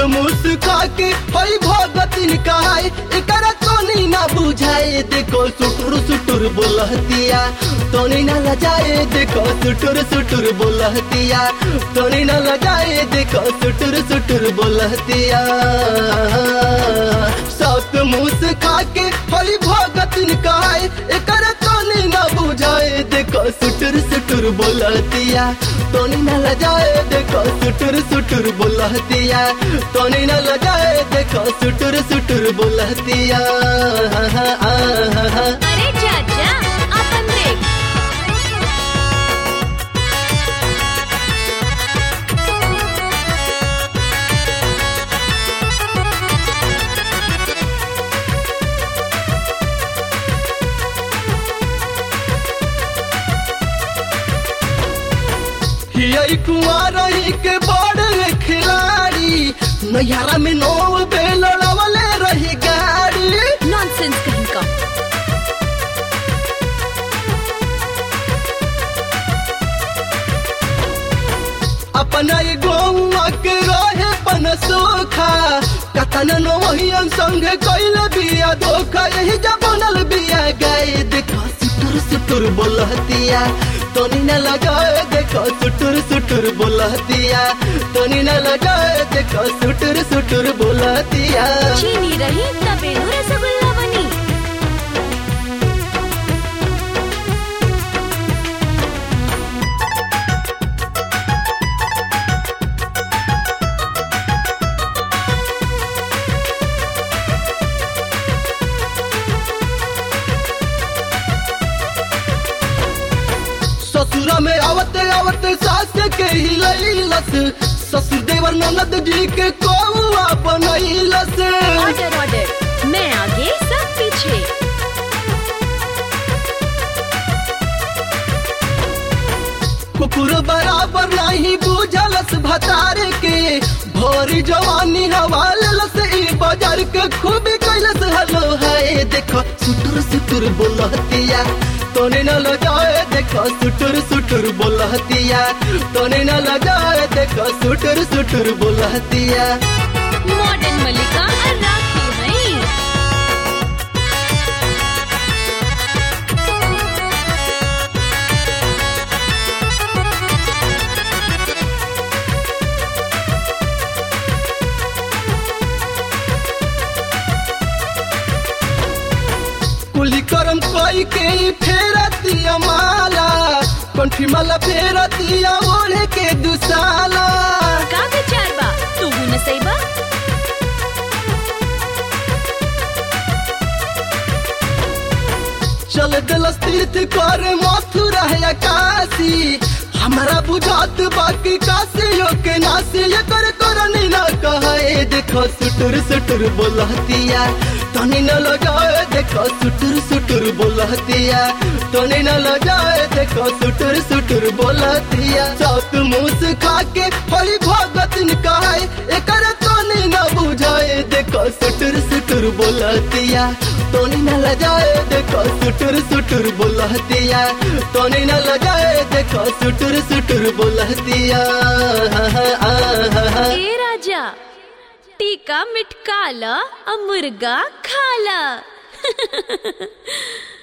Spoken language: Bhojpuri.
मुस खाके हई भगतिन कहाय एकरा तोनी ना बुझाए देखो सुटुर सुटुर बोलहतिया तोनी ना लजाए देखो सुटुर सुटुर बोलहतिया तोनी ना लजाए देखो सुटुर सुटुर बोलहतिया सात मुस खाके हई भगतिन कहाय एकरा तोनी ना बुझाए देखो सुटुर सुटुर बोलहतिया तोनी ना लजाए देखो सुटुर सुटुर बोलहतिया तोनी ना लजाए देखो सुटुर सुटुर बोलहतिया अरे चाचा आपण देख हियई कुंवारही के बड़ खिलाड़ी नैहरा में नौ बेल लड़वले रही गाड़ी नॉनसेंस कहीं का अपना ये गौवा के रहे पन सोखा कतन नोहियन संग कैल बिया धोखा यही जब बनल बिया गए देखो सुटुर सुटुर बोलहतिया तोनी न लगाए देखो सुटुर सुटुर बोलहतिया तोनी न लगाए देखो सुटुर सुटुर बोलहतिया चीनी रही तबे नु रसगुल्ला बनी ससुरा में आवते आवते सास के हिलैलस ससुर देवर ननद जी के कौआ बनैलस ऑर्डर ऑर्डर मैं आगे सब पीछे कुकुर बराबर नहीं बुझलस भतारे के भोरी जवानी हवालस ई बाजार के खूब कैलस हलो है देखो सुटुर सुटुर बोलहतिया तोने न लगाए देखो सुटुर सुटुर बोलहतिया तोने न लगाए देखो सुटुर सुटुर बोलहतिया मॉडर्न मलिका और राखी हैं कुली करम कोई के फेरतिया माला कंठी माला फेरतिया ओढ़े के दुसाला का विचार बा तू न सही बा चल दिलस तीर्थ कर मथुरा है काशी हमारा बुझात बाकी काशी के नासी ये कर करनी ना कहे देखो सुटुर सुटुर बोलहतिया तनी न लगाए देखो सुटुर सुटुर बोलहतिया तनी न लगाए देखो सुटुर सुटुर बोलहतिया सात मुस खाके हरी भगत कहे एकर तनी न बुझाए देखो सुटुर सुटुर बोलहतिया तोनी न लजाए देखो सुटुर सुटुर बोलहतिया तोनी न लजाए देखो सुटुर सुटुर बोलहतिया ए राजा टीका मिटकाला और मुर्गा खाला